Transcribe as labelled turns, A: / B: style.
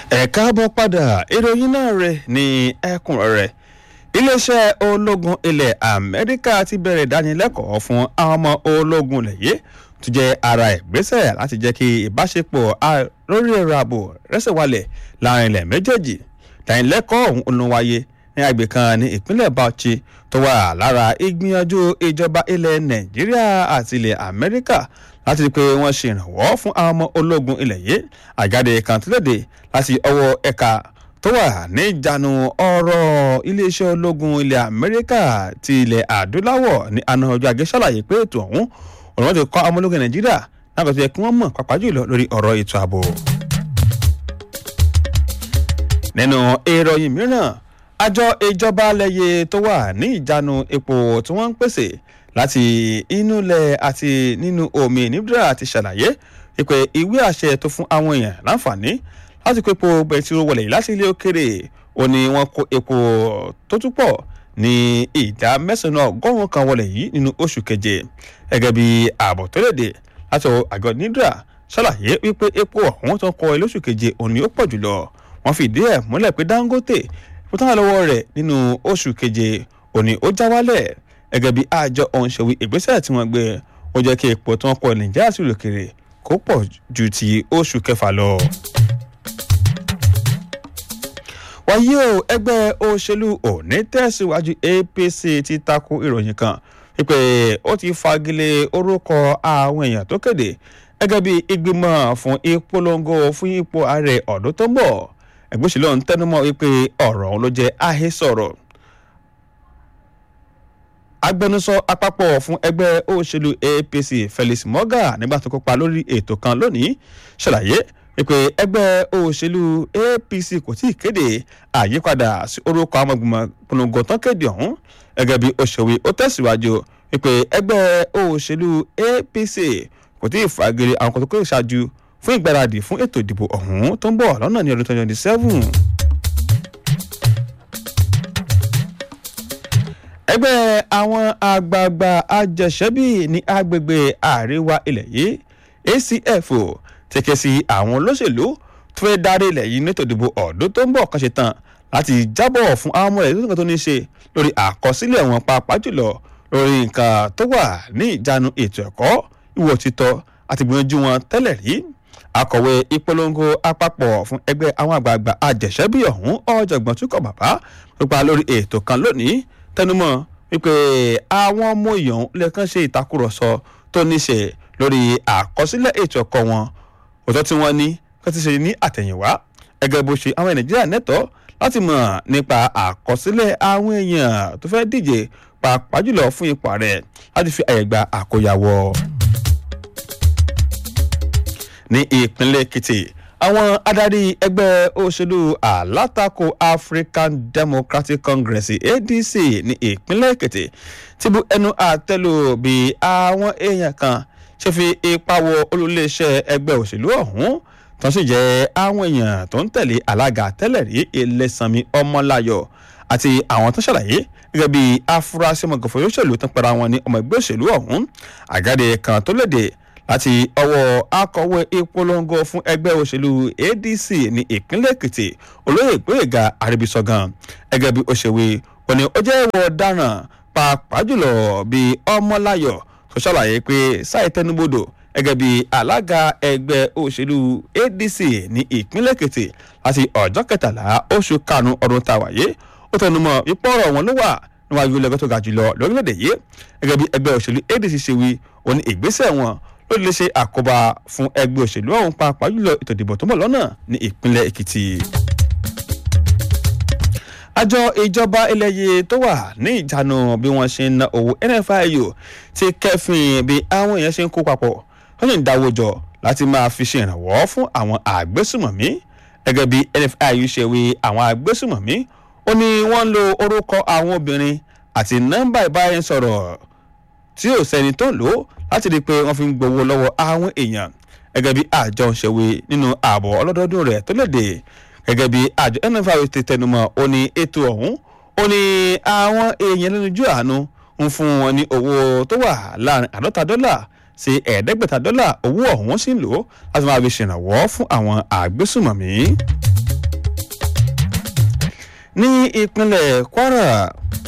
A: ẹ káàbọ̀ padà ìròyìn náà rẹ̀ ní ẹ̀kúnrẹ́rẹ́ iléeṣẹ́ ológun ilẹ̀ amẹ́ríkà ti bẹ̀rẹ̀ ìdánilẹ́kọ̀ọ́ fún àwọn ọmọ ológun lẹ̀yẹ́ tó jẹ́ ara ìgbésẹ̀ láti jẹ́ kí ìbáṣepọ̀ lórí ẹ̀rọ ààbò rẹ́sẹ̀ wálẹ̀ láàrin ilẹ̀ méjèèjì ìdánilẹ́kọ̀ọ́ ọ̀hún ló wáyé ní àgbè kan ní ìpínlẹ̀ bauchi tó wà lára ìgbìyànjú ìjọba ilẹ̀ nàìjíríà àti ilẹ̀ amẹ́ríkà láti rí i pé wọ́n ṣe ìrànwọ́ fún àwọn ọmọ ológun ilẹ̀ yìí àjáde kan tó léde láti ọwọ́ ẹ̀ka tó wà ní ìjánu ọ̀rọ̀ iléeṣẹ́ ológun ilẹ̀ amẹ́ríkà ti ilẹ̀ adúláwọ̀ ní àná ọjọ́ ajé ṣàlàyé pé ètò ọ̀hún ọ̀rọ̀ wọn ti kọ́ ọmọ ológun nàìjíríà láti tó yẹ kí wọ́n mọ̀ pàápàá jùlọ lórí ọ̀rọ̀ ètò ààbò. nínú ìròyìn mìíràn àjọ ìjọba lẹ́yẹ tó wà ní ìjánu epo tí wọ́n ń pèsè láti inú ilẹ̀ àti nínú omi níbdra ti ṣàlàyé pé ìwé àṣẹ tó fún àwọn èèyàn láǹfààní láti kó epo bẹtiró wọlé láti ilé òkèrè ó ní wọ́n kó epo tó tún pọ̀ ní ìdá mẹ́sàn-án ọgọ́rùn-ún kan wọlé yìí nínú oṣù keje gẹ́gẹ́ bí ààbọ̀ tó léde láti àgọ́ nídra ṣàlàyé wípé epo ọ̀hún tó ń kọ ilé oṣù keje òun ni ó pọ̀ jùlọ wọ́n fìdí ẹ̀ múlẹ̀ pé dangote fúntàn lọ́wọ́ rẹ̀ nínú oṣù keje òní ó já wálẹ̀ gẹ́gẹ́ bí àjọ ọ̀hún ṣe wí ìgbésẹ̀ tí wọ́n gbé ó jẹ́ kí epo tí wọ́n kọ nàìjíríà sí òkèrè kó pọ̀ ju ti oṣù kẹfà lọ. wáyé o ẹgbẹ́ òṣèlú òní tẹ̀síwájú apc ti tako ìròyìn kan wípé ó ti fagilé orúkọ àwọn èèyàn tó kéde gẹ́gẹ́ bí ìgbìmọ̀ fún ìpolongo fún ipò ààrẹ ọ̀dún tó ń bọ̀ ẹgbẹ́ òṣèlú ọ̀hún tẹnumọ́ wípé ọ̀rọ̀ ọ̀hún ló jẹ́ àhesọ̀rọ̀ agbẹnusọ àpapọ̀ fún ẹgbẹ́ òṣèlú apc felix moga nígbà tó kópa lórí ètò kan lónìí ṣàlàyé wípé ẹgbẹ́ òṣèlú apc kò tí ì kéde àyípadà sí orúkọ àwọn ìgbìmọ̀ polongo tán kéde ọ̀hún gẹ́gẹ́ bí òṣèwé ó tẹ̀síwájú wípé ẹgbẹ́ òṣèlú apc kò tí ì fagilé àwọn kan tó kéde ṣáájú fún ìgbáradì fún ètò ìdìbò ọ̀hún tó ń bọ̀ lọ́nà ní ọdún twenty twenty seven. ẹgbẹ́ àwọn àgbààgbà àjẹsẹ́bí ní agbègbè àríwá ilẹ̀ yìí acf ti ké sí àwọn olóṣèlú tó fẹ́ darí ilẹ̀ yìí nítorí ìdìbò ọ̀dún tó ń bọ̀ kan ṣe tán láti jábọ̀ fún àwọn ọmọ rẹ̀ tó tó ní ṣe lórí àkọsílẹ̀ wọn pàápàá jùlọ lórí nǹkan tó wà ní ìjánu ètò ẹ̀kọ́ ìwò títọ́ àti gbìyànjú wọn tẹ́lẹ̀ rí akọ̀wé ìpolongo àpapọ̀ fún ẹgbẹ́ àwọn àgbààgbà àjẹsẹ́bí ọ̀hún ọ̀jọ̀gbọ́n túkọ̀ bàbá pípa lórí ètò kan lónìí tẹnumọ́ wípé àwọn ọmọ èèyàn lẹ́ẹ̀kan ṣe ìtakùrọ̀sọ tó níṣe lórí àkọsílẹ̀ ètò ẹ̀kọ́ wọn òótọ́ tí wọ́n ní kó ti ṣe ní àtẹ̀yìnwá ẹgẹ́ bó ṣe àwọn nàìjíríà nẹ́tọ́ láti mọ̀ nípa àkọsílẹ̀ àwọn èèyàn tó fẹ́ díje pàápàá jùlọ fún ipò ààrẹ láti fi àyè gba àkóyawọ́. ní ìpínlẹ̀ èkìtì àwọn adarí ẹgbẹ́ òṣèlú alátakò african democratic congress adc ní ìpínlẹ̀ èkìtì ti bu ẹnu àtẹ́lù bí àwọn èèyàn kan ṣe fi ipa wọ olùléeṣẹ́ ẹgbẹ́ òṣèlú ọ̀hún tó sì jẹ́ àwọn èèyàn tó ń tẹ̀lé alága tẹ́lẹ̀ rí ilẹ̀sànmi ọmọláyọ̀ àti àwọn tó ṣàlàyé gẹ́gẹ́ bí afurasí ọmọgànfọ̀ òṣèlú tó ń pera wọn ní ọmọ ẹgbẹ́ òṣèlú ọ̀hún àgáde kan tó léde láti ọwọ́ akọ̀wé ìpolongo fún ẹgbẹ́ òṣèlú adc ní ìpínlẹ̀ èkìtì olóyè gbóyèga àríbísọ̀gàn gẹ́gẹ́ bí òṣèwé òní ó jẹ́ ìwọ ọ̀daràn pàápàá jùlọ bí ọmọláyọ̀ tó ṣàlàyé pé sáì tẹnubodò gẹ́gẹ́ bí alága ẹgbẹ́ òṣèlú adc ní ìpínlẹ̀ èkìtì láti ọjọ́ kẹtàlá oṣù karùn-ún ọdún tá a wáyé ó tẹnumọ́ ipò ọ̀rọ̀ wọn ló wà níwájú ilẹ̀ tó ga jùlọ lórílẹ̀‐èdè yìí gẹ́gẹ́ bí ẹgbẹ́ òṣèlú adc ṣe wí òní ìgbésẹ̀ wọn ló lè ṣe àkóbá fún ẹgbẹ́ òṣèlú ọ̀hún pàápàá jùlọ ètò ìdìbò tó mọ̀ lọ́nà ní ìpínlẹ̀ èkìtì. àjọ ìjọba ilẹ̀ yìí tó wà ní ìjánu bí wọ́n ṣe ń ná owó nfiu ti kẹ́fìn bí àwọn èèyàn ṣe ń kó papọ̀ wọ́n sì ń dáwọ́ jọ láti máa fi ṣe ìrànwọ́ fún àwọn àgbésùmọ̀mí gẹ́gẹ́ bí nfiu ṣe wí àwọn àgbésùmọ̀mí ó ní wọ́n ń lo orúkọ àwọn obìnrin àti nọ́mbà ìbáraẹnisọ̀rọ̀ tí ò sẹ́ni tó lò ó láti rí i pé wọ́n fi ń gbowó lọ́wọ́ àwọn èèyàn gẹ́gẹ́ bí àjọ ń ṣèwé nínú ààbọ̀ ọlọ́dọọdún rẹ̀ tó léde gẹ́gẹ́ bí àjọ nfr ti tẹnumọ́ ó ní ètò ọ̀hún ó ní àwọn èèyàn lẹ́nu ojú àánú ń fún wọn ní owó tó wà láàrin àádọ́ta dọ́là sí ẹ̀ẹ́dẹ́gbẹ̀ta dọ́là owó ọ̀hún sì ń lò láti máa fi ṣèrànwọ́ fún àwọn àgbésùmọ̀mí. ní ìpínlẹ̀ kwara